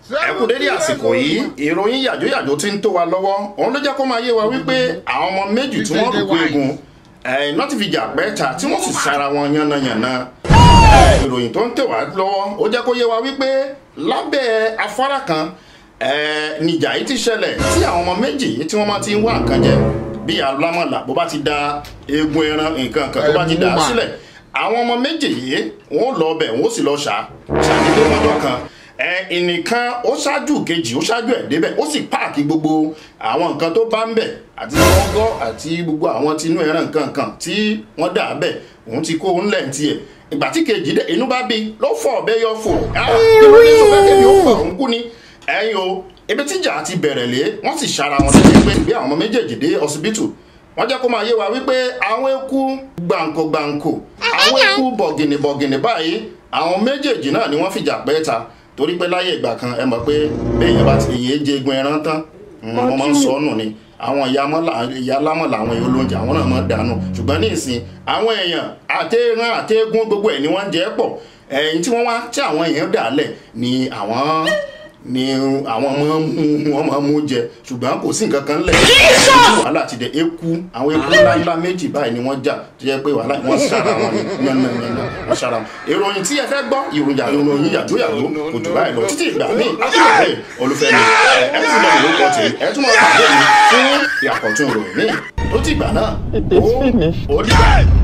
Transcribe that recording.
ẹ kú dédé àsìkò yìí ìròyìn yàjóyàjó tí ń tó wa lọ́wọ́ òun ló jẹ́ kó máa yé wa wípé àwọn ọmọ méjì tí wọ́n rò pé egun iná ti fi jà pẹ́ẹ́ta tí wọ́n sì sára wọn yánnayànna ìròyìn tó ń tẹ̀ wá lọ́wọ́ ó jẹ́ kó yé wa wípé lábẹ́ afárá kan nìjà yìí ti ṣẹlẹ̀ tí àwọn ọmọ méjì yìí tí wọ́n máa ti ń wá nǹkan jẹ bí alámọ̀là bó bá ti da eegun ẹran nǹkan kan tó bá ti dà á sílẹ̀ àwọn ọmọ méjì yìí wọ́n lọ ọbẹ̀ wọ́n sì lọ ṣá ṣàdédé lọ́jọ́ kan ẹnìkan ó ṣáájú kejì ó ṣáájú ẹ̀ débẹ̀ ó sì páàkì gbogbo àwọn nǹkan tó bá ń bẹ̀ àti gọ́gọ́ àti gbogbo àwọn tinú ẹran nǹkan kan tí wọ́n dà á bẹ̀ òun ti kó òun lẹ̀ ń tiẹ̀ ìgbà tí kejì dé inú bá bí ló fọ ọ̀bẹ yọ fò kí ló dé sọfẹ́ kẹ́mi ó pa òun kú ni ẹ̀yin o ibi tíjà ti bẹ̀rẹ̀ lé wọ́n sì ṣara wọn lẹ́yìn pé bí àwọn ọmọ méjèèjì dé ọsibítù wọ́n jẹ́ kó máa yé wa wípé àwọn eku gbàǹkó gbàǹkó àwọn eku bọ̀gìnì bọ̀gìnì báyìí àwọn méjèèjì náà ni wọ́n fìjà pẹ́ ta torí pé láyé ìgbà kan ẹ mọ̀ pé bẹ́ẹ̀yàn bá ti yé jẹ egun ẹran tán wọ́n máa ń sọ ọ́nù ni àwọn ìyá lámọ̀ làwọn èèyàn olóúnjẹ àwọn náà máa dànù ṣùgbọ́n ní ìsìn àwọn èèyàn àtẹ̀ràn àtẹ̀gún gbogbo ẹ̀ ni wọ́n ń jẹ́ pọ̀ ẹ̀yìn tí wọ́n wá tí àwọn èèyàn dà lẹ̀ ni àwọn ni àwọn ọmọ wọn máa mú jẹ ṣùgbọ́n kò sí nǹkan kan lẹ̀ wàhálà ti dẹ eku àwọn eku ńláńlá méjì báyìí ni wọ́n jà tó jẹ́ pé wàhálà wọn ṣara wọn ni yànnàyànnà wọn ṣara wọn. ìròyìn tí ẹ fẹ́ gbọ́ ìròyìn ìròyìn yàjóyàjó kò jù báyìí lọ títí ìgbà míì akíndé olùfẹ́mi ẹ ẹ tún lọ ìlú kan tèmi ẹ tún lọ pàdé mi fún ìyàkọ̀tún ìròyìn míì tó ti ìgbà náà ó ó dìgbà.